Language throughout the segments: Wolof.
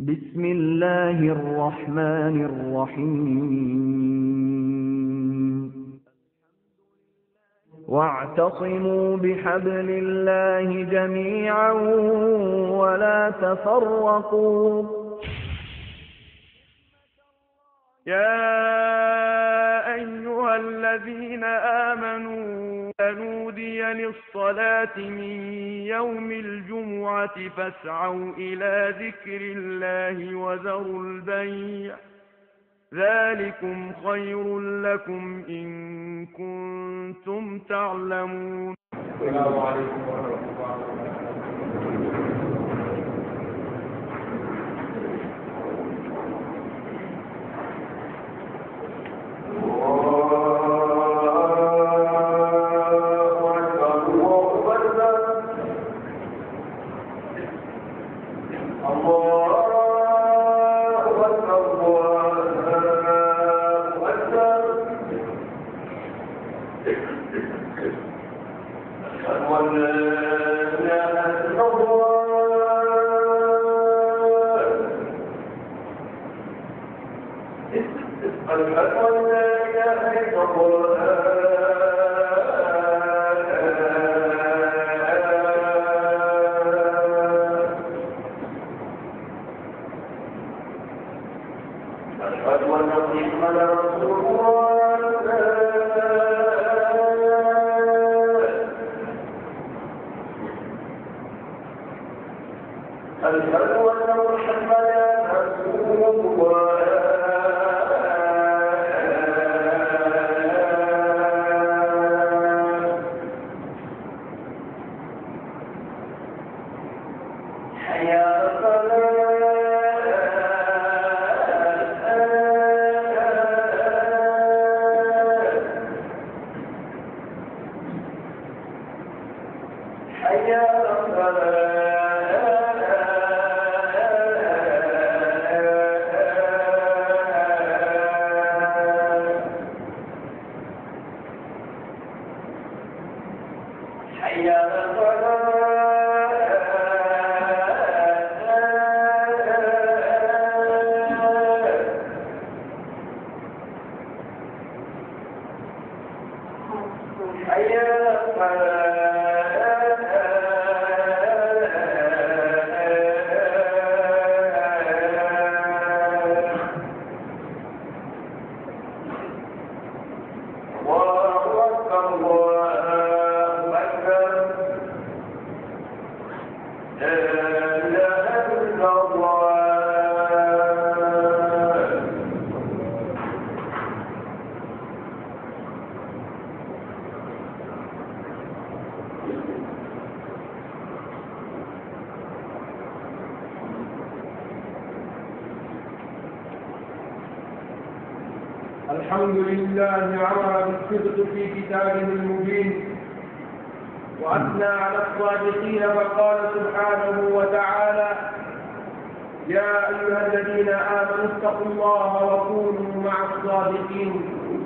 بسم الله الرحمن الرحيم واعتصموا بحبل الله جميعا ولا تفرقوا يا أيها الذين آمنوا نودي للصلاة من يوم الجمعة فاسعوا إلى ذكر الله وذروا البيع ذلكم خير لكم إن كنتم تعلمون السلام عليكم ورحمة الله وبركاته الحمد لله عمر بالصدق في كتابه المبين وأثنى على الصادقين فقال سبحانه وتعالى يا أيها الذين آمنوا اتقوا الله وكونوا مع الصادقين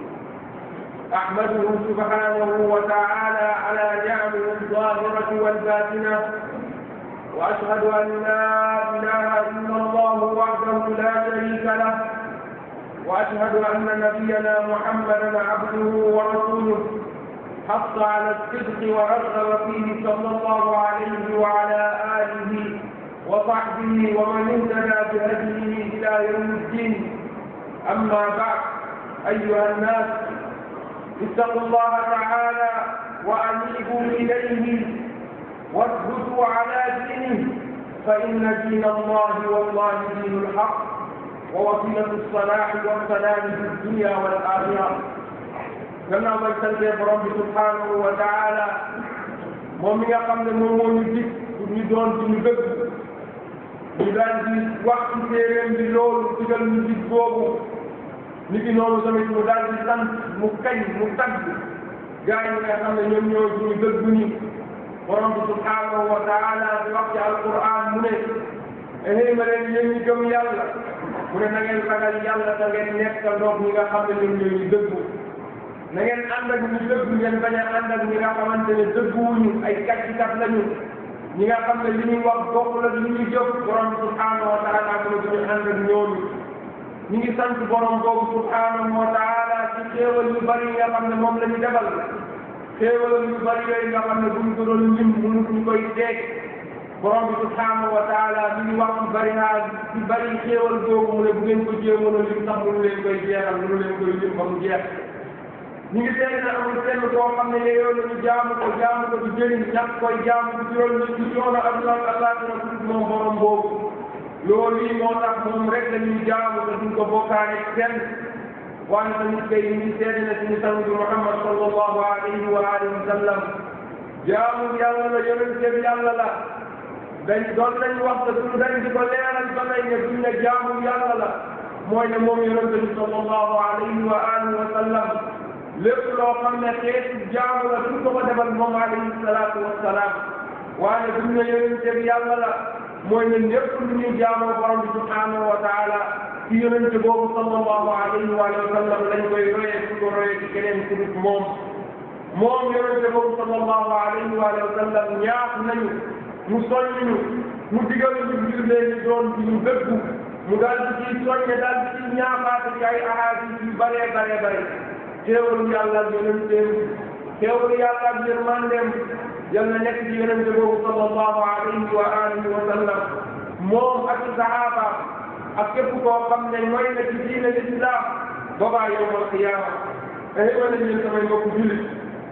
أحمده سبحانه وتعالى على نعمه الظاهرة والباطنة وأشهد أن لا إله إلا الله وحده لا شريك له واشهد ان نبينا محمدا عبده ورسوله حث على الصدق ورغب فيه صلى الله عليه وعلى اله وصحبه ومن اهتدى بهديه الى يوم الدين اما بعد ايها الناس اتقوا الله تعالى وانيبوا اليه واثبتوا على دينه فان دين الله والله دين الحق ووسيلة الصلاح والسلام في الدنيا والآخرة كما من سنتي برب سبحانه وتعالى moom mi nga xam ne moom moo ñu dig pour ñu doon ci ñu dëgg ñu daal di wax ci téeréem bi loolu digal ñu dig boobu ni ki noonu tamit mu daal di sant mu kañ mu tagg gaa yi nga xam ne ñoom ñoo suñu dëgg ñi borom bi subhanahu wa taala di wax ci alquran mu ne xëy ma leen yéen ñi gëm yàlla mu ne na ngeen ragal yàlla da ngeen nekk ndox ñi nga xam ne ñoom ñooy ñu dëggu na ngeen ànd ak ñu dëgg ngeen bañ a ànd ak ñi nga xamante ne dëgguwuñu ay kàccikat lañu ñi nga xam ne li ñuy wax bokk la li ñuy jëf borom subhanahu wa taala ko la duñu ànd ak ñooñu ñi ngi sant borom boobu subhanahu wa taala ci xéewal yu bari yi nga xam ne moom la ñu defal xéewal yu bari yooyu nga xam ne buñ ko doon lim mënu ñu koy teeg borom bi subhanahu wa taala mi ngi wax ci bari haa ci bari xéewal googu mu ne bu ngeen ko jéemoon a lim sax mënu leen koy jeexal mënu leen koy lim ba mu jeex ñu ngi seet ne amul kenn koo xam ne yow la ñu jaamu ko jaamu ko du jëriñ ñàkk koy jaamu du jural ñu ci coono adduna ak àllaaxira ku moom borom boobu loolu yi moo tax moom rek la ñuy jaamu te duñ ko bokkaale kenn waaye tamit kay ñu ngi seet ne suñu sang bi Muhammad sallallahu alayhi wa alihi wa sallam jaamu yàlla la yonente bi yàlla la dañ doon nañ wax te duñ dañ di ko leeral ba tey ne duñ ne jaamu yàlla la mooy ne moom yonente bi sallallahu alayhi wa alihi wa sallam lépp loo xam ne xeetu jaamu la duñ ko ko defal moom alayhi salaatu wassalaam waaye duñ ne yonente bi yàlla la mooy ne lépp lu ñuy jaamoo borom bi subhanahu wa taala ci yonente boobu sallallahu alayhi wa sallam lañ koy royee su ko royee ci keneen ku dul moom moom yonente boobu sallallahu alayhi wa sallam ñaax nañu mu soññu mu digal ñu ngir leen doon ci ñu dëggu mu daal di ciy soññe daal di ciy ñaaxaate ci ay ahadis yu bëree bëree bëri xéewalu yàlla ak yonenteem xéewalu yàlla ak yërmandeem yal na nekk ci yonente boobu sallallahu alayhi wa alihi wa sallam moom ak sahaaba ak képp koo xam ne mooy na ci diine l'islam boobaa yowmal qiyaama ay wala ñeen samay mbokku jullit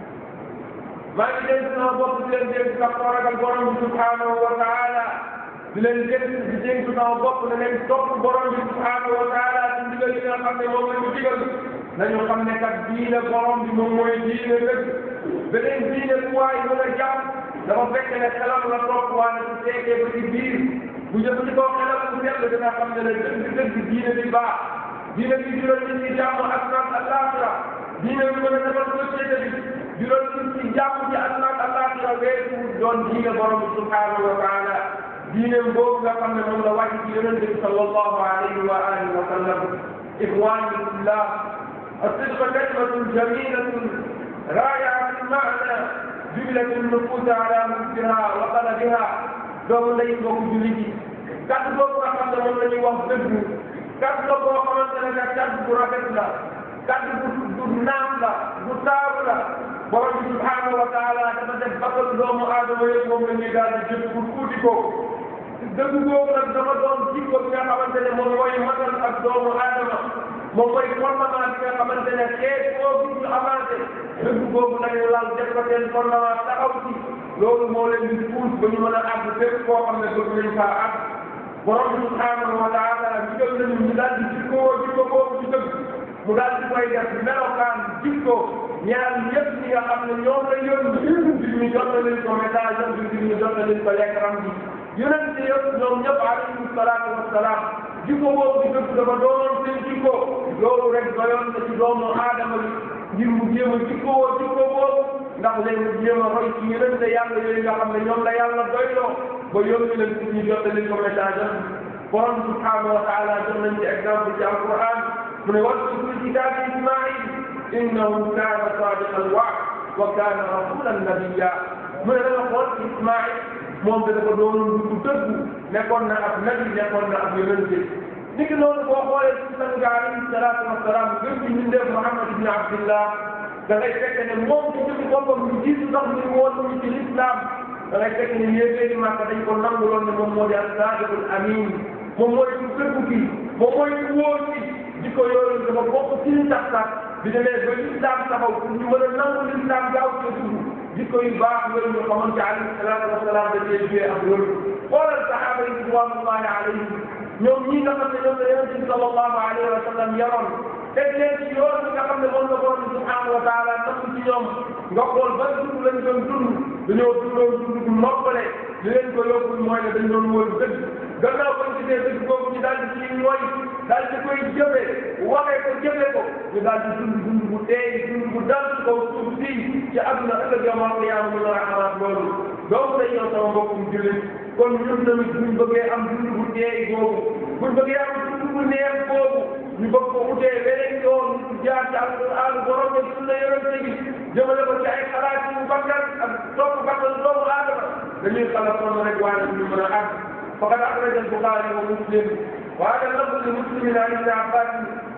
maa ngi dénk sama bopp di leen dénk sax koo ragal borom bi subhanahu wa taala di leen dénk di dénk sama bopp ne leen topp borom bi subhanahu wa taala ci ndigal yi nga xam ne moom la ñu digal nañu xam ne kat diine borom bi moom mooy diine dëgg beneen diine bu waay mën a jàpp dafa fekk ne xelam la topp waane su fekkee ba ci biir bu jëfandikoo xelam bu sell dina xam ne ne dëgg dëgg diine bi baax diine bi jural nit ñi jàmm ak naan àllaaxira diine bi mën a defal société bi jural nit ñi jàmm ci ak naan àllaaxira weesu doon diine borom bi subhanahu wa taala diine boobu nga xam ne moom la wàcc ci yonente bi sallallahu alayhi wa alihi wa sallam ixwani fillah الصدق كلمة جميلة رائعة المعنى جبلت النفوس على مثلها وقلبها doomu lay bokk jullit yi kàddu boobu nga xam ne moom la ñuy wax dëgg kàddu la boo xamante ne nag kàddu bu rafet la kàddu bu bu naam la bu taaru la borom bi subhanahu wa taala dafa def bakkal doomu aadama yëpp moom la ñuy daal di jël pour tuuti ko dëgg boobu nag dafa doon jikko bi nga xamante ne moom mooy matal ak doomu aadama moom mooy fondement bi nga xamante ne xeet boo gis ñu avancé dëgg boobu nañu lal def ko seen fondement taxaw ci loolu moo leen di puus ba ñu mën a àgg fépp koo xam ne bëgg nañ faa àgg borom bi subhanahu wa taala digal nañu ñu daal di jikkoo jikko boobu ci dëgg mu daal di koy def melokaan jikko ñaar yëpp ñi nga xam ne ñoom la yónni di ñu jottali ko message am di ñu jottali ko lekkram bi yonent yëpp ñoom ñëpp alayhi salaatu wassalaam jikko boobu di dëgg dafa doonoon seen jikko loolu rek doyoon na ci doomu aadama bi ngir mu jéem a jikkoo jikko boobu ndax léegi mu jéem a roy ci yonent yàlla yooyu nga xam ne ñoom la yàlla doyloo ba yónni leen pour ñu jottali ko message am borom subhanahu wa taala jox nañ ci exemple ci alquran mu ne waskur fi kitaabi ismail innahu kaana sadiqa alwaad wa kaana rasulan nabiyya mu ne danga xool ismail moom da dafa doon du dëggu nekkoon na ab nabi nekkoon na ab yonente ni ki noonu boo xoolee ci sang bi alayhi salaatu wasalaam gën ci mbindeef Muhammad ibn Abdillah da ngay fekk ne moom ci jëmi boppam lu jiitu sax ñu woon ñu ci l'islam da ngay fekk ne yéeféeri Màkka dañ ko nanguloon ne moom moo di as-saadiqul amiin moom mooy ku dëggu ki moom mooy ku wóor ki di ko yooyu dafa bokk ci li tax sax bi demee ba l'islam taxaw pour ñu mën a nangu l'islam gaaw ci dugg jikko yu baax yooyu ñu xamoon ci alayhi salaatu wasalaam da cee joué ak loolu xoolal saxaaba yi ridwanullahi alayhim ñoom ñii nga xam ne ñoom la yonent bi sallallahu alayhi wa sallam yaroon teg leen ci yoon bi nga xam ne moom la borom bi subhanahu wa taala namm ci ñoom nga xool ban dund lañ doon dund dañoo dundoon dund bu noppale li leen ko yóbbul mooy ne dañ doon wóor dëgg gannaaw bañ gisee dëgg boobu ñu daal di ciy mooy daal di koy jëfe waxee ko jëfe ko ñu daal di dund dund bu teey dund bu dal ci kaw suuf si ci àdduna ëllëg yawmal qiyaama mu nar a amaat loolu donc day ñëw sama mbokkum jullit kon ñun tamit buñ bëggee am dund bu teey boobu buñ bëggee am dund bu neex boobu ñu bëgg ko utee beneen yoon jaar ci alquran borom bi sunna yonente bi jëmale ko ci ay xalaat yu bakkan ak topp bakkan doomu aadama dañoo dañuy xala sonn rek waaye ñu mën a àgg faqad axraja al-Buxaari wa Muslim wa hada lafzu li Muslimin an ibni Abbas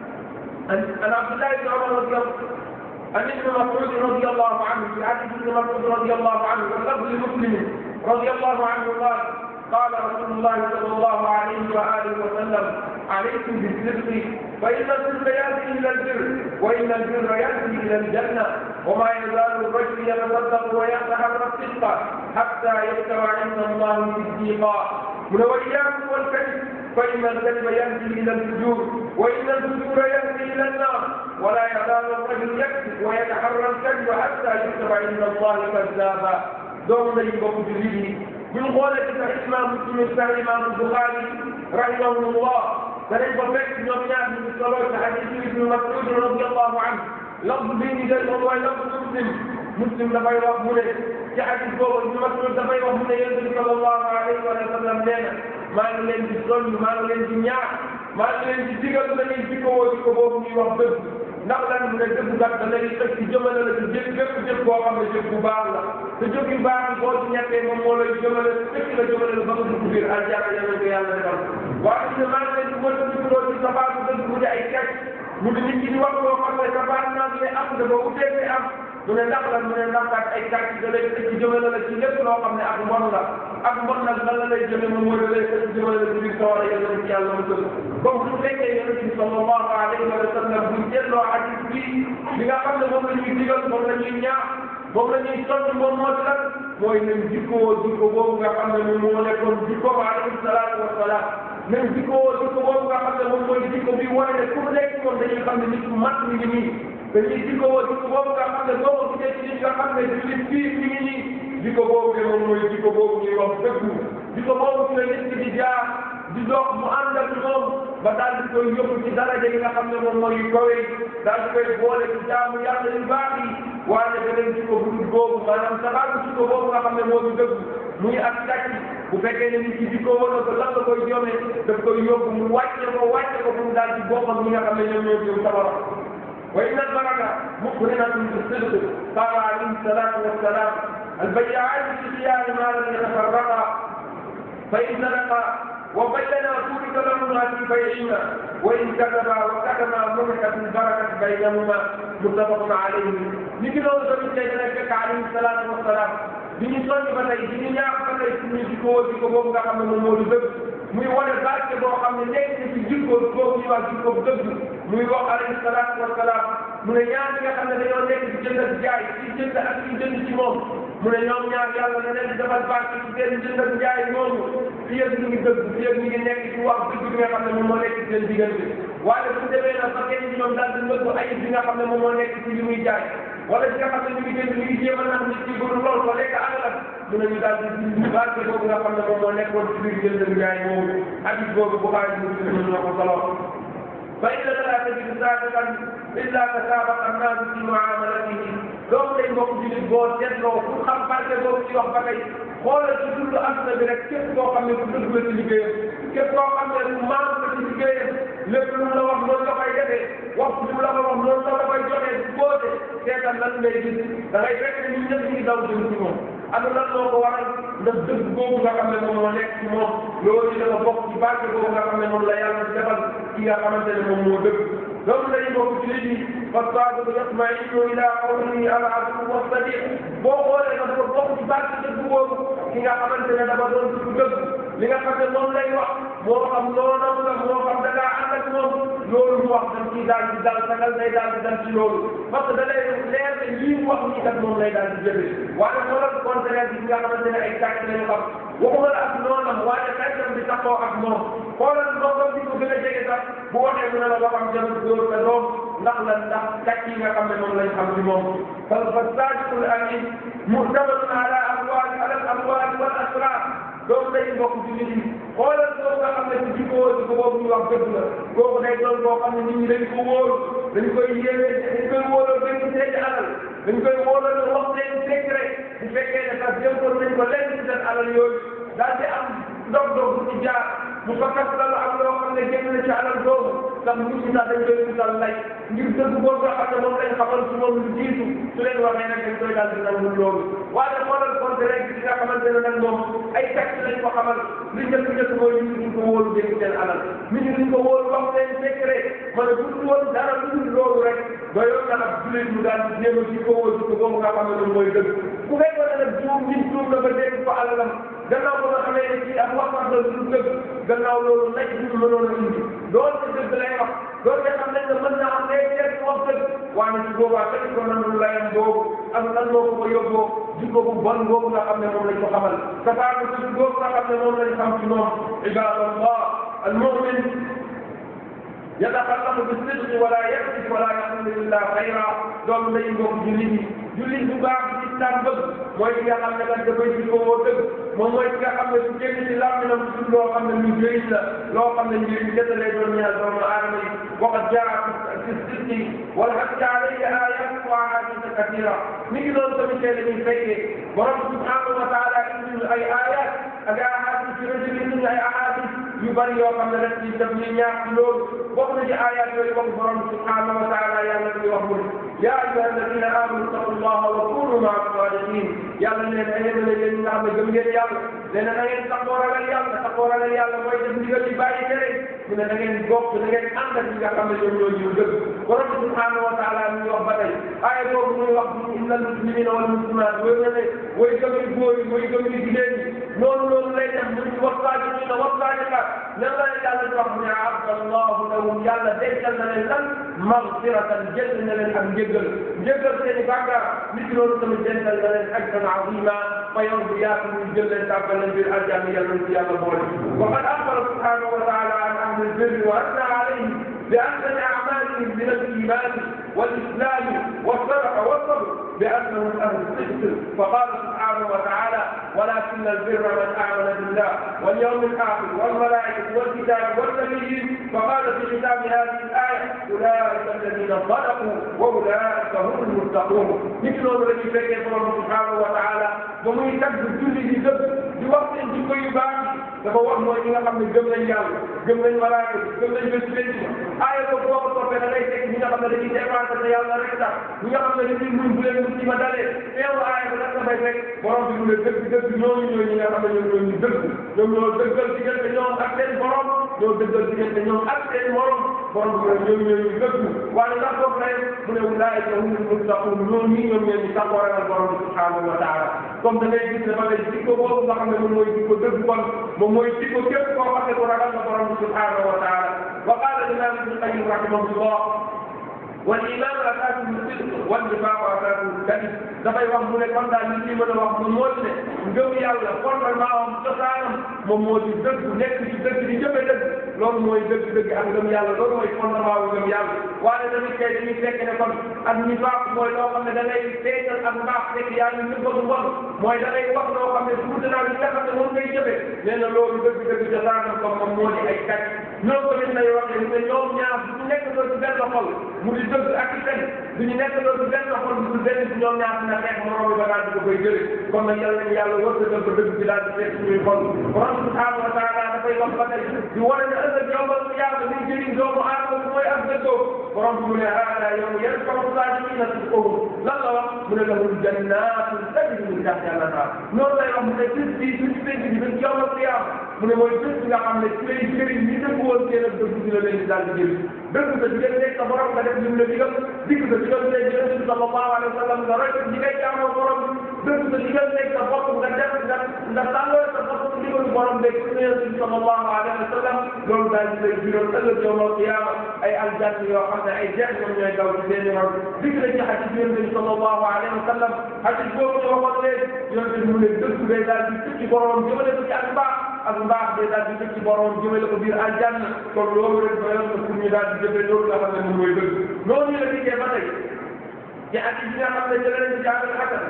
an Abdullah ibn Umar radiyallahu عن ابن مسعود رضي الله عنه في حديث ابن مسعود رضي الله عنه واللفظ لمسلم رضي الله عنه قال قال رسول الله صلى الله عليه واله وسلم عليكم بالصدق فان الصدق ياتي الى البر وان البر ياتي الى الجنه وما يزال الرجل يتصدق ويتحرى الصدق حتى يستوى عند الله صديقا من واياكم والكذب فإن الكذب يهدي إلى الفجور وإن الفجور يهدي إلى النار ولا يزال الرجل يكذب ويتحرى الكذب حتى يكتب عند الله كذابا دوم لي بوك جليدي من قولة الإمام مسلم الإمام البخاري رحمه الله فلن بفكت نوميات من الصلاة حديث ابن مسعود رضي الله عنه لفظ بين ذلك هو لفظ مسلم مسلم dafay wax mu ne ci hadis boobu Ibn Mas'ud dafay wax mu ne yonent bi sallallahu alayhi wa sallam nee na maa ngi leen di soññ maa ngi leen di ñaax maa ngi leen di digal na ngeen jikko woo jikko boobu ñuy wax dëgg ndax lan mu ne dëgg gat da lay tëj ci jëmale la ci jëf bépp jëf boo xam ne jëf bu baax la te jëf yu baax yi boo ci ñettee moom moo lay jëmale fekk la jëmale la ba nga dugg biir aljanna yàlla ko yàlla defal waaye ne maa ngi leen di mën a digloo ci sabaatu dëgg mu di ay kecc mu di nit ñi di wax loo xam ne sabaat naa ne am dafa utee am mu ne ndax lan mu ne ndax kat ay kàcc da lay tëj jëmale la ci lépp loo xam ne ak mbon la ak mbon nag lan la lay jëme moom mooy da lay tëj jëmale la ci biir sawara yàlla ci yàlla mu tëj comme su fekkee yonent bi sallallahu alayhi wa sallam buñ seetloo hadis bi li nga xam ne moom la ñuy digal moom la ñuy ñaax moom la ñuy soññ moom moo ci lan mooy nañ jikkoo jikko boobu nga xam ne moom moo nekkoon jikko ba alayhi salaatu wa salaam nañ jikkoo jikko boobu nga xam ne moom mooy jikko bi wane ne ku nekk moom dañuy xam ne nit ku mat mi ngi nii dañuy jikko woo jikko boobu nga xam ne boo ko gisee ci nit nga xam ne jullit fii mi ngi nii jikko boobu de moom mooy jikko boobu ñuy wax dëggu jikko boobu ci la nit ki di jaar di dox mu ànd ak moom ba daal di koy yóbbu ci daraja yi nga xam ne moom mooy yu kawe daal di koy boole ci jaamu yàlla yu baax yi waaye beneen jikko bu dul boobu maanaam sababu jikko boobu nga xam ne moo ñu dëgg muy ak kàcc bu fekkee ne nit ki jikko woon na ko lan la koy jome daf koy yóbbu mu wàcce ko wàcce ko mu daal di boppam ñi nga xam ne ñoom ñoo jëm sabara وإن البركة مقرنة بالصدق قال عليه الصلاة والسلام البيعان في خيار ما لم يتفرقا فإن سرقا وبينا تورك لهما في بيعهما وإن كتبا وكتما منحت البركة بينهما متفق عليه لكن هو سبيل سيدنا عليه الصلاة والسلام bi ñu soññ ba tey di ñu ñaax ba tey suñu jikko jikko boobu nga xam ne moom moo di dëgg muy wane barke boo xam ne nekk na ci jikko boobu ñuy wax jikko dëgg muy wax alayhi salaatu wa salaam mu ne ñaar ñi nga xam ne dañoo nekk di jënd ak jaay ci jënd ak ci jënd ci moom mu ne ñoom ñaar yàlla na leen di defal barke ci seen jënd ak jaay moomu fi yëg ñu ngi dëgg fi yëg ñu ngi nekk ci wax dëgg bi nga xam ne moom moo nekk ci seen diggante waaye bu demee nag ba kenn ci ñoom daal di nëbb ayib bi nga xam ne moom moo nekk ci li muy jaay wala ci nga xam ne ñu ngi jënd ñu ngi jéem a nax nit ci bëgg lool ko lekk alalam mu ne ñu daal di barke boobu nga xam ne moom moo nekkoon ci biir jënd ak jaay moomu hadis boobu Buxaari Muslim ñoo ko solo فإن لا تجد سابقا إلا تسابق الناس في معاملته loolu lay mbokk jullit boo seetloo pour xam barke boobu ci wax ba tey xoolal ci dund àdduna bi rek képp koo xam ne ku dëgg la ci liggéeyam képp koo xam ne ku maam la ci liggéeyam lépp lu mu la wax noonu la koy defee wax lu mu la ko wax noonu la koy joxee bu boote seetal lan ngay gis da ngay fekk ne ñun ñëpp ñu ngi daw jëm ci moom am lan moo ko waral ndax dëgg boobu nga xam ne moom moo nekk ci moom loolu dafa bokk ci barke boobu nga xam ne moom la yàlla defal ki nga xamante ne moom moo dëgg loolu lay bokk ci nit ñi فالصادق يطمئن الى قوله العدو والصديق boo xoolee dafa bokk ci barke dëgg boobu ki nga xamante ne dafa doon dugg dëgg li nga xam ne moom lay wax moo xam noonam la moo xam da ngaa ànd ak moom loolu mu wax dañ ciy daal di dal sagal day daal di dal ci loolu parce que da lay leer ne lii mu wax nii kat moom lay daal di jëfee waaye xoolal contraire bi nga xamante ne ay tàkk lañu xam waxuma la ak noonam waaye tàkkam bi taxoo ak moom xoolal mbokkam bi ko gën a jege sax bu waxee mu ne la waxam jarul dóor sa doom ndax la ndax kàcc yi nga xam ne moom lañ xam ci moom fa fa saadiqul amin muhtamalun ala amwal ala al amwal wal asrar doomu day mbokk ci nit yi xoolal boobu nga xam ne ci jikko jikko boobu ñu wax dëgg la kooku day doon boo xam ne nit ñi dañ ko wóolu dañ koy yéene dañ koy wóoloo dañ ko seen alal dañ koy wóoloo wax seen secret bu fekkee ne sax jënkoon nañ ko lenn ci seen alal yooyu daal di am dog dog bu ci jaar mu fakkas la am loo xam ne génn na ci alal boobu sax nit ñi sax dañ koy wutal lay ngir dëgg boobu nga xam ne moom lañ xamal ci moom lu jiitu su leen waxee nag dañ koy daal di nangu loolu waaye xoolal compte rek li nga xamante ne nag moom ay texte lañ ko xamal li njëkk njëkk mooy nit ñi duñ ko wóolu dégg seen alal nit ñi duñ ko wóolu wax seen secret ma ne bu woon dara lu dul loolu rek ba yoon na ab jullit mu daal di jéem a ci ko wóolu ko boobu nga xam ne moom mooy dëgg ku fekkoon ne nag juum nit juum na ba dégg ko alalam gannaaw ba nga xamee ne ci ak waxtaan la lu dëgg gannaaw loolu nag ñu mënoon a indi doon te dëgg lay wax doon te xam nañ ne mën naa am day teel wax dëgg waaye ci boobaa fekk ko nangu layam boobu ak lan moo ko ko yóbboo jikko bu bon boobu nga xam ne moom lañ ko xamal safaanu ci boobu nga xam ne moom lañ xam ci moom ibadallah al mu'min يتكلم بالصدق ولا يكذب ولا يقول الا خيرا doom lay mbokk jullit yi jullit bu baax ci islam bëgg mooy ki nga xam ne kat dafay ci koo dëgg moom mooy ki nga xam ne su génn ci làmminam su loo xam ne lu jëriñ la loo xam ne njëriñ kese lay doon ñeel doomu aadama yi waqad jaa fi sidqi wal hajji alayhi ayat wa ahadith kathira mi ngi doon tamit tey dañuy fekkee borom subhanahu wa taala indi ay ayat ak ay ahadith ci rëdd indi ay ahadith yu bari yoo xam ne rek ci def ñu ñaax ci loolu bokk na ci ayat yooyu wax borom subhanahu wa taala yàlla di wax mu يا أيها الذين آمنوا اتقوا الله وكونوا مع الصالحين يلا لنا أيها الذين آمنوا جميع يلا لنا نغين تقوى على يلا تقوى على يلا ما يجب أن يبالي كريم من نغين بوك نغين أنت في كما يقول يوجد ورب سبحانه وتعالى من يوحبتي آية بوك من يوحب إن المسلمين والمسلمات ويجب البوي ويجب الجدين نون نون لينا من والصادقين والصادقات لما يجعل الرحمن عبد الله لهم يلا ديكا لنا مغفرة جلنا للحمد jéggal jéggal seeni bàkkaar nit ki loolu tamit dental na leen ajran azima fa yow bi yaatu ñu jël leen tàbbal leen biir aljanna yàlla ci yàlla boole wa qad axbara subhanahu wa taala an ahli albirri wa asna alayhim بأحسن أعمالهم من الإيمان والإسلام والصدقة والصبر بأنهم أهل الصدق فقال سبحانه وتعالى ولكن البر من آمن بالله واليوم الآخر والملائكة والكتاب والنبيين فقال في ختام هذه الآية أولئك الذين صدقوا وأولئك هم المتقون مثل الذي فكر الله سبحانه وتعالى ومن يكذب كل ذي ذنب بوقت جكو يباكي dafa wax mooy ñi nga xam ne gëm nañ yàlla gëm nañ malaaka gëm nañ bés penc ma aaya boobu boo ko toppee da ngay teg ñi nga xam ne dañuy dépensé te yàlla rek tax ñi nga xam ne dañuy muñ bu leen muñ ma dalee teewu aaya bi nag dafay fekk borom bi mu ne dëgg dëgg ñooñu ñooy ñi nga xam ne ñoom ñoo ñu dëgg ñoom ñoo dëggal diggante ñoom ak seen borom ñoo dëggal diggante ñoom ak seen morom borom bi mu ne ñoom ñoo ñu dëgg waaye ndax foofu rek mu ne wulaayika humul muttaqun ñoom ñii ñoom ñoo ñu sàkkoo ragal borom bi subhanahu wa taala comme da ngay gis ne ba lay jikko boobu nga xam ne moom mooy jikko dëgg kon moom mooy jikko képp koo xam ne ko ragal nga borom bi subhanahu wa taala wa qala al-imam ibn qayyim rahimahullah والإيمان أساسه الصدق والنفاق أساسه الكذب dafay wax mu ne kon daal li ñuy mën a wax moom moo ci ne ngëm yàlla fondement am cosaanam moom moo di dëgg nekk ci dëgg di jëfe dëgg loolu mooy dëgg dëgg ak ngëm yàlla loolu mooy fondement wu ngëm yàlla waaye tamit tey dañuy fekk ne kon ak nifaaq mooy loo xam ne da ngay feeñal ak mbaax fekk yaa ngi nëbb ak mbon mooy da ngay wax loo xam ne tuuti naa li nga xam ne moom ngay jëfe nee na loolu dëgg dëgg cosaanam comme moom moo di ay kàcc ñoo ko nit lay waxee ne ñoom ñaar du ñu nekk doo ci benn xol mu di dëgg ak i fen du ñu nekk doo ci benn xol mu di benn ñoom ñaar dina xeex moroom bi ba daal di ko koy jëlee kon nag yàlla nañu yàlla wërsëgal ko dëgg bi daal di fekk suñuy xol borom subhanahu wa taala dafay wax ba tey di wane ne ëllëg yowmal qiyaama liy jëriñ doomu aadama bi mooy ak dëggoo borom bi mu ne haada yow yarfa'u saadiqiina sidqahum lan la wax mu ne lahum jannaatun tajri min tahtiha al-anhaar noonu lay wax mu ne bés bii suñu penc bi bés yowmal qiyaama mu ne mooy bés bi nga xam ne ci lay jëriñ ñi dëgg woon seen ak dëgg dina leen di daal di jëriñ dëgg sa digal nekk sa borom nga def lim la digal digg sa digal nekk yonent bi sallallahu alayhi wa sallam nga roy ñi ngay jaamoo borom dëgg sa digal nekk sa bopp nga def nga nga tàlloo sa bopp ci digalu borom beeg ci yonent bi sallallahu alayhi wa sallam loolu daal di lay jural ëllëg yawmal qiyaama ay aljanna yoo xam ne ay jeex ñoom ñooy daw ci seen yoon digg na ci xadis yonent bi sallallahu alayhi wa sallam xadis boobu ñu waxoon leen yonent bi mu ne dëgg day daal di tëj ci borom jëmale ko ci ak mbaax ak mbaax day daal di tëj ci borom jëmale ko biir aljanna kon loolu rek doyoon na pour ñu daal di jëfee loolu nga xam ne moom mooy dëgg noonu la dikkee ba tey ci xadis bi nga xam ne jëlee nañ ci jàngal xasan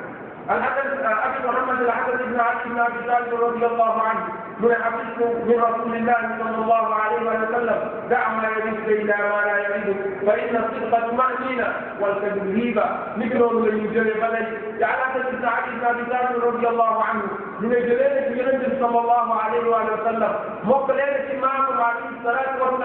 الحسن ابي محمد الحسن بن علي بن ابي طالب رضي الله عنه من حفظت من رسول الله صلى الله عليه وسلم دع ما يريد الى ما لا يريد فان الصدق طمانينه والكذب هيبه مثل من يجري بلد يعني حسن بن علي بن ابي طالب رضي الله عنه من جلالة النبي صلى الله عليه وآله وسلم مقلالة إمام عليه الصلاة والسلام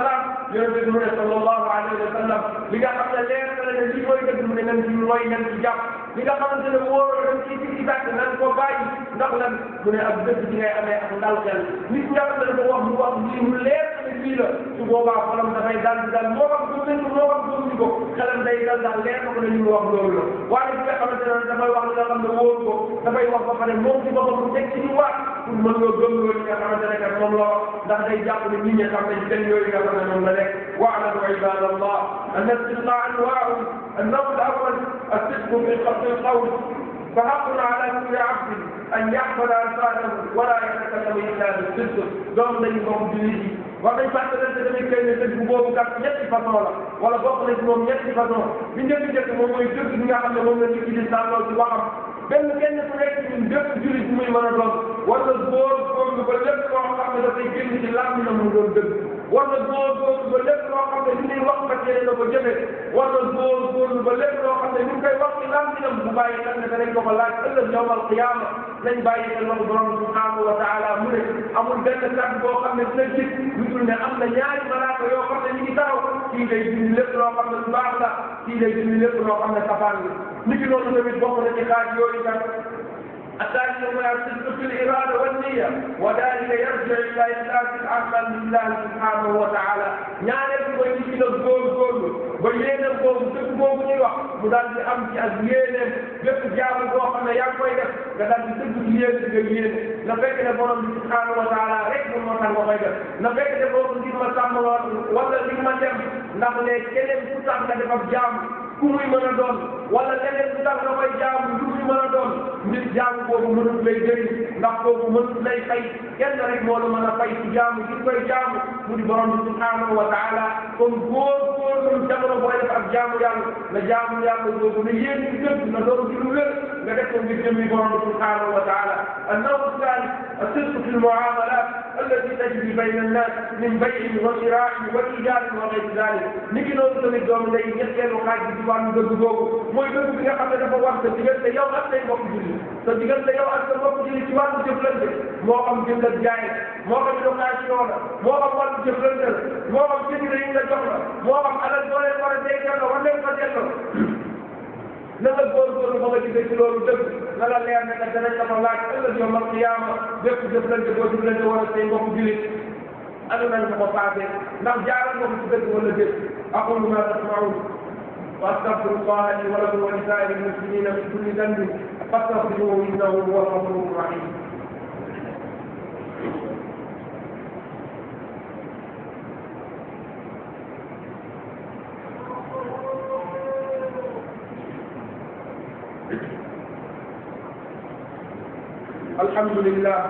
yonent bi mu ne sallallahu alayhi wa sallam li nga xam ne leer na la ne lii mooy dëgg mu ne nan ci mooy nan ci jàpp li nga xamante ne wóor dañ ci ci ci bàtt nan ko bàyyi ndax lan mu ne ak dëgg bi ngay amee ak ndal xel nit ñi nga xam ne dafa wax mu wax lii mu leer na ne lii la su boobaa xolam dafay dal di dal moo xam gëm nañ ko moo xam gëmuñu ko xelam day dal daal leer na ko ne li mu wax loolu la waaye bi nga xamante ne dafay wax li nga xam ne wóor ko dafay wax ba pare moom ci boppam mu teg ci ñu waat pour mën nga gëm loolu li nga xamante ne kat moom la wax ndax day jàpp ne nit ñi xam nañ seen yooyu nga xam ne moom la nekk واعلموا عباد الله ان الصدق انواع النوع الاول الصدق في قصد القول فحق على كل عبد ان يحفظ الفاظه ولا يتكلم الا بالصدق دوم dañu bokk jullit yi wax dañ fàttalante tamit kay ne dëgg boobu kat ñetti façon la wala bokk na ci moom ñetti façon bi njëkk njëkk moom mooy dëgg bi nga xam ne moom la nit ki di sàlloo ci waxam benn kenn ku nekk ñun bépp jullit muy mën a doon war na góor góor ba lépp loo xam ne dafay génn ci làmmiñam mu doon dëgg war na góor góor ba lépp loo xam ne li ñuy wax kat yéene na ko jëfe war na góor góor ba lépp loo xam ne ñu ngi koy wax ci làmmiñam bu bàyyi xel ne danañ ko ko laaj ëllëg yawmal qiyaama nañ bàyyi xel wax borom subhanahu wa taala mu ne amul benn kàddu boo xam ne dina jib lu dul ne am na ñaari malaaka yoo xam ne ñu ngi taxaw kii day dindi lépp loo xam ne lu baax la kii day dindi lépp loo xam ne safaan la ni ki noonu tamit bokk na ci xaaj yooyu kat الثاني هو الصدق في الإرادة والنية وذلك يرجع إلى إخلاص العمل لله سبحانه وتعالى ñaareel bi mooy nit ki nag góorgóorlu ba yéeneen boobu dëgg boobu ñuy wax mu daal di am ci ak yéeneen bépp jaamu boo xam ne yaa ngi koy def nga daal di dëgg ci yéen nga yéen na fekk ne borom bi subhanahu wa taala rek moom moo tax nga koy def na fekk ne boobu ngir ma sàmm wala ngir ma dem ndax ne keneen ku tax nga def ab jaamu ku muy mën a doon wala leneen lu tax nga koy jaamu lu muy mën a doon nit jaamu boobu mënut lay jëriñ ndax boobu mënut lay fay kenn rek moo la mën a fay ci jaamu gi koy jaamu mu di borom bi subhanahu wa taala kon góor góor lu jamono booy def ak jaamu yàlla na jaamu yàlla boobu na yéen ci dëgg na doon ci lu wér nga def ko ngir jëmmi borom bi subhanahu wa taala النوع الثالث الصدق في المعاملات التي تجري بين الناس من بيع وشراء وإيجار وغير ذلك niki noonu tamit doomu ndey ñetteelu xaaj bi ci wàllu dëgg boobu mooy dëgg bi nga xam ne dafa war sa diggante yow ak say mbokk julli sa diggante yow ak sa mbokk julli ci wàllu jëflante moo xam jënd ak jaay moo xam location la moo xam wàllu jëflante la moo xam jënd yi nga jox la moo xam alal boo leen war a dencal la war leen ko delloo na nga góorgóorlu ba nga gisee ci loolu dëgg na la leer ne que danañ la ko laaj ëllëg yow mal qiyaama bépp jëflante boo jëflante wala say mbokk jullit anu nañ ko ko paase ndax jaaral nga ko ci dëgg wala déet aqulu ma tasmaun wa astaghfiru llaha li wa lakum wa li saa'iri l-muslimina min kulli dhanbin fastaghfiruhu innahu huwa al-ghafuru rahim الحمد لله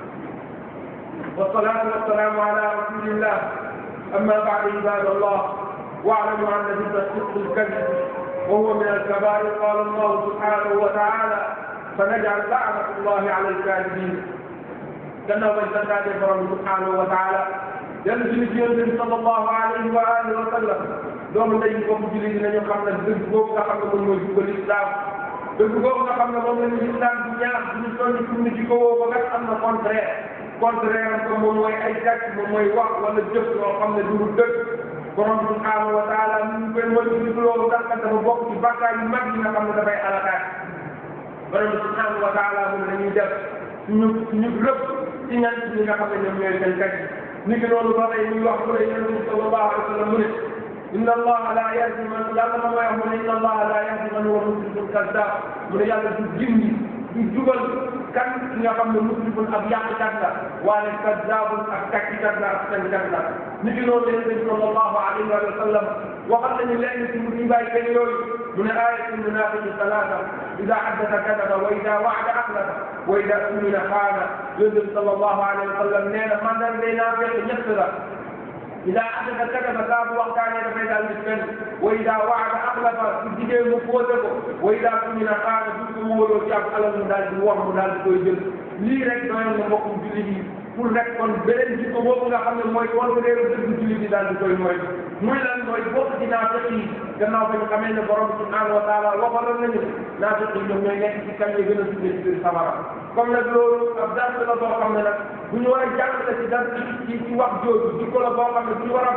والصلاة والسلام على رسول الله أما بعد عباد الله واعلموا أن ضد الصدق الكذب وهو من الكبائر قال الله سبحانه وتعالى فنجعل لعنة الله على الكاذبين gannaaw bañ santaate borom subhanahu wa taala dellu si ci yonent bi sallallahu alayhi wa alihi wa sallam doomu ndey yi bokk julli dinañu xam ne dëgg boobu nga xam ne moom mooy jubal islam dëgg boobu nga xam ne moom la ñu islam di ñaax di ñu soññ pour ñu ci ko woo ko kat am na contraire contraire am ko moom mooy ay gàcc moom mooy wax wala jëf yoo xam ne du dëgg borom subhanahu wa taala ñu ngi koy mën ci loolu tax kat dafa bokk ci bàkkaar yu mag yi nga xam ne dafay alakaat borom subhanahu wa taala moom dañuy def suñu suñu rëbb ci ñan ñi nga xam ne ñoom ñooy seen kat ni ki noonu ba tey muy wax mu ne yonent bi sallallahu alayhi wa sallam mu ne inna allaha la yahdi man yàlla ma may wax mu ne inna allaha la yahdi man huwa musrifun kazzab mu ne yàlla du jindi du jubal kan ki nga xam ne musrifun ab yàqkat la waaye kazzabun ak takkikat la ak fenkat la ni ki noonu yonent bi sallallahu alayhi wa sallam waxal nañu lenn ci mu bàyyi kenn yooyu mu ne ayatul munafiqi salaata ida haddasa kadaba wa ida waada axlafa wa ida umina xaana yonent bi sallallahu alayhi wa sallam nee na man daal day naa fekk ñett la ida haddasa kadaba saa bu waxtaanee dafay daal di fen wa ida waada axlafa su jigéen mu fóote ko wa ida umina xaana du ko wóoloo ci ab alal mu daal di wax mu daal di koy jël lii rek doyoon na mbokkum jullit yi pour rek kon beneen jikko boobu nga xam ne mooy contraire dëgg jullit yi daal di koy mooy muy lan mooy bokk ci naafiq yi gannaaw ba ñu xamee ne borom subhanahu wa taala waxaloon nañu naafiq yi ñoom ñooy nekk ci kan yi gën a tuddee ci biir safara comme nag loolu ab dars la boo xam ne nag bu ñu war a jàngale ci dars ci ci wax jooju jikko la boo xam ne bu ñu war a bàyyi la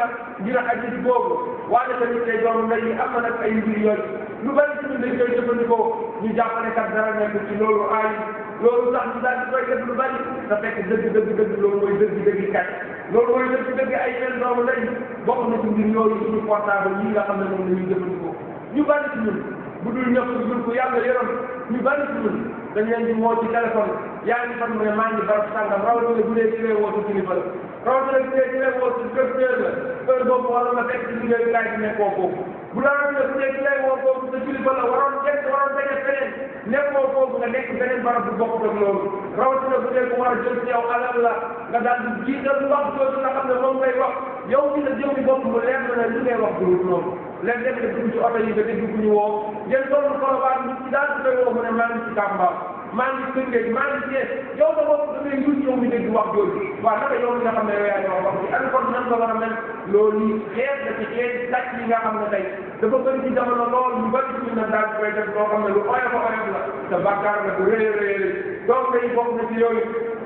ngir xadis boobu waaye tamit tey doomu ndey yi am na nag ay mbir yooyu lu bari ci ñun dañ koy jëfandikoo ñu jàpp ne kat dara nekk ci loolu aay loolu sax ñu daal di koy def lu bari te fekk dëgg dëgg dëgg loolu mooy dëgg dëgg kat loolu mooy dëgg dëgg ay yenn doomu ndey bokk na ci mbir yooyu suñu portable yi nga xam ne moom la ñuy jëfandikoo ñu bari ci ñun bu dul ñëpp dul ko yàlla yoroon ñu bari ci ñun dañ leen di woo ci téléphone yaa ngi fan mu ne maa ngi barab sàngam rawatina bu dee ci lay woo ci kilifa la rawatina bu dee ci lay woo ci directeur la heure boobu wala nga fekk ci liggéeyukaay bi nekkoo foofu bu la rawatina bu dee ci lay woo foofu sa kilifa la waroon jekk waroon daje feneen nekkoo foofu nga nekk beneen barab bu bokk ak loolu rawatina bu dee ku war a jël ci yow alal la nga daal di jiital wax jooju nga xam ne moom ngay wax yow ci sa jëmmi bopp mu leer na ne li ngay wax dugub noonu léegi def nga dugg ci oto yi nga dégg ku ñu woo ngeen toll Colobane nit ci daal di koy woo mu ne maa ngi ci Tamba maa ngi Tëngéej maa ngi Thiès yow da bopp da ngay yuut yow mi dégg wax jooju waaw naka yow mi nga xam ne yow yaa ñoo wax ci an kon nan nga war a mel loolu yi xeet la ci xeet daj yi nga xam ne tey dafa bëri ci jamono lool ñu bëri ci ñun daal di koy def loo xam ne lu oyof a oyof la te bàkkaar la bu rëy a rëy donc day bokk na ci yooyu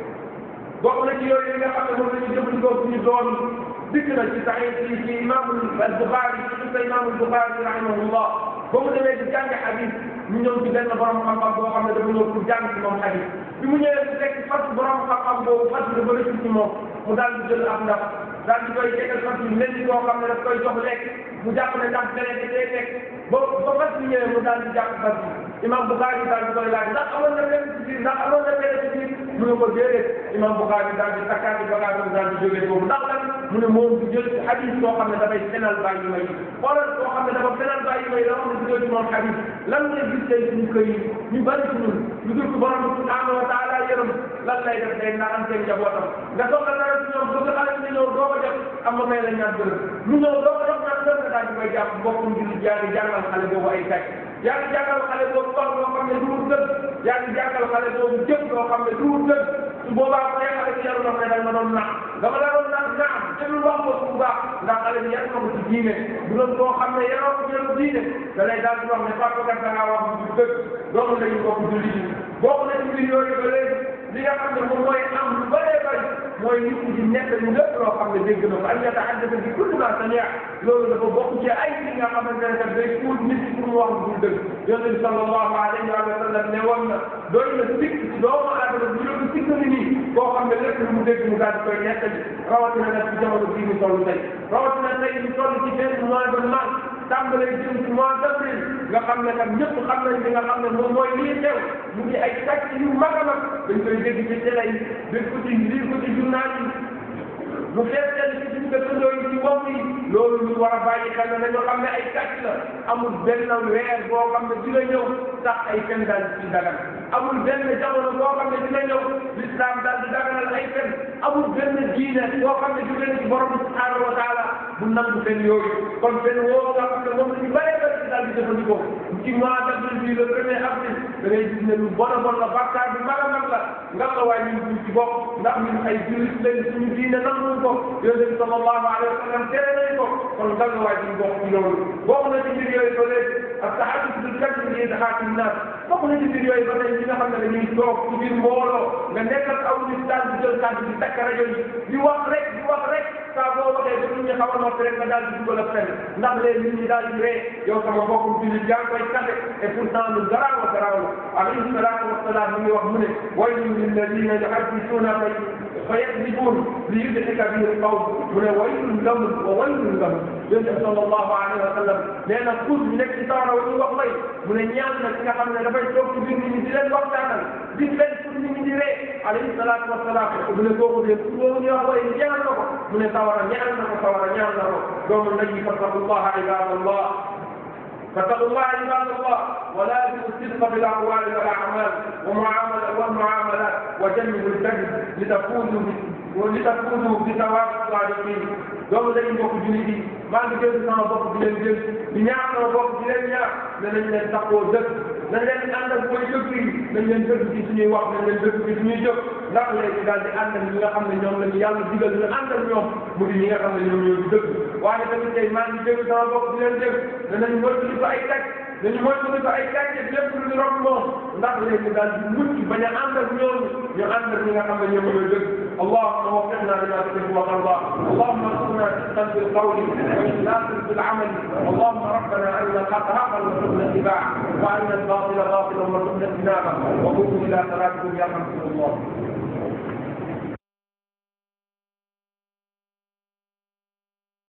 bokk na ci yooyu yi nga xam ne moom la ñu jëfandikoo suñu doon dikk na ci saxiix ci ci imaamu al-Buxaari ci sa imaamu al-Buxaari rahimahullah ba mu demee di jàng xadis ñu ñëw ci benn borom xam-xam boo xam ne dafa ñëw pour jàng ci moom xadis bi mu ñëwee bu fekk fas borom xam-xam boobu fas bi dafa rëcc ci moom mu daal di jël ab ndax daal di koy tegal fas bi mel ni koo xam ne daf koy jox lekk mu jàpp ne ndax beneen bi day lekk ba ba fas bi ñëwee mu daal di jàpp fas bi imam Buxaari daal di koy laaj ndax amoon na lenn ci biir ndax amoon na lenn ci biir mu ne ko déedéet imam Buxaari daal di takkaati bagaasam daal di jógee foofu ndax lan mu ne moom du jël xadis boo xam ne dafay fenal bàyyi may xoolal koo xam ne dafa fenal bàyyi may la wax ne dugal ci moom xadis lan ngay gis tey suñu kër yi ñu bari ci ñun ñu dul ko borom subhanahu wa taala yërëm lan lay def day naan am seen njabootam nga soxla dara ci ñoom bëgg xale bi ñëw doo ko def am ma may la ñaan dërëm mu ñëw doo ko def ñaan dërëm nga daal di koy jàpp mbokkum jullit yaa ngi jàngal xale boobu ay kàcc yaa ngi jàngal xale boobu wax loo xam ne du wut dëgg yaa ngi jàngal xale boobu jëf loo xam ne du wut dëgg su boobaa bu dee xale bi yaru na ne da nga doon nax dama la doon nax naam jëlul wax ko bu baax ndax xale bi yar na ko ci diine bu doon koo xam ne yaroo ko jëlu diine da lay daal di wax ne papa kat da ngaa wax du dëgg doomu lañu bokk jullit yi bokk na ci mbir yooyu ba léegi li nga xam ne moom mooy am lu bëree bëri mooy nit ñi di nekk ñu lépp loo xam ne dégg na ko an yatahaddasa bi kulli ma samia loolu dafa bokk ci ay li nga xamante ne kat day kuul nit ñi pour mu wax lu dul dëgg yonent bi sallallahu alayhi wa sallam ne woon na doy na sikk ci doomu aadama bu ñu sikk ni nii koo xam ne lépp lu mu dégg mu daal di koy nettali rawatina nag ci jamono bii ñu toll tey rawatina tey ñu toll ci benn mois de mars tàmbalee jëm ci mois d'avril nga xam ne kat ñëpp xam nañ li nga xam ne moom mooy lii xew mu ngi ay sàcc yu mag a mag dañ koy dégg ci télé yi dégg ko ci lire ko ci journal yi mu fees leen ci suñu dëkkandoo yi ci bopp yi loolu ñu war a bàyyi xel ne dañoo xam ne ay sàcc la amul benn weer boo xam ne dina ñëw sax ay fen daal di ci dagan amul benn jamono boo xam ne dina ñëw l'islam daal di daganal ay fen amul benn diine boo xam ne jóge na ci borom subhanahu wa taala bu nangu fen yooyu kon fen woo nga xam ne moom la ñu bëree bëri daal di jëfandikoo ci mois d'avril bii le premier avril da ngay gis ne lu bon a bon la bàkkaar bi mag a mag la nga la waaye ñun duñ ci bopp ndax ñun ay jullit lañ suñu diine nanguñ ko yonent bi sallallahu alayhi wa sallam tere nañ ko kon nga la waaye duñ bokk ci loolu bokk na ci mbir yooyu ba léegi ak taxadus bil kadib li idhaaki nnaas bokk na ci mbir yooyu ba tey ñi nga xam ne dañuy toog ci biir mbooloo nga nekk ak aw nit daal di jël kàddu di takk rajo yi di wax rek di wax rek saa boo waxee ba nit ñi xaw a noppi rek nga daal di dugal ak fenn ndax léegi nit ñi daal di ree yow sama mbokkum jullit yaa ngi koy kafe et pourtant lu garaaw a garaaw la alayhi salaatu wasalaam mi ngi wax mu ne waylun lilladina yuhaddisuuna fa yakdibuun li yudhika bihi alqawl mu ne waylun lahum wa waylun lahum yonent bi sallallahu alayhi wa sallam nee na kuus bi nekk ci sawara wa ñuy wax may mu ne ñaan na ki nga xam ne dafay toog ci biir nit ñi di leen waxtaanal di leen pour nit ñi di ree alayhi salaatu wasalaam mu ne kooku de pour boobu ñuy wax way ñaan na ko mu ne sawara ñaan na ko sawara ñaan na ko doomu nabi fattaqullaha ibadallah فاتقوا الله عباد الله ولازموا الصدق في الاقوال والاعمال ومعامله والمعاملات وجنبوا الكذب لتفوزوا ولتفوزوا بثواب الصادقين doomu dañu bokk jullit yi maa ngi jël sama bopp di leen jël di ñaax sama bopp di leen ñaax ne nañ leen taxoo dëkk nañ leen ànd ak mooy dëkk yi nañ leen dëkk ci suñuy wax nañ leen dëkk ci suñuy jëf ndax léegi daal di ànd ak ñi nga xam ne ñoom la ñu yàlla digal ñu ànd ak ñoom mu di ñi nga xam ne ñoom ñoo di dëkk waaye tamit tey maa ngi jël sama bopp di leen jël ne nañ moytu ko ay teg dañu moytu ko ay gàncax lépp lu ñu rob moom ndax léegi daal di mucc bañ a ànd ak ñooñu ñu ànd ak ñi nga xam ne ñoom ñooy dëgg اللهم وفقنا لما تحب وترضى اللهم ارزقنا صدقا في القول واخلاصا في العمل اللهم ربنا ارنا الحق حقا وارزقنا اتباعه وارنا الباطل باطلا وارزقنا اجتنابه وقوموا الى صلاتكم يرحمكم الله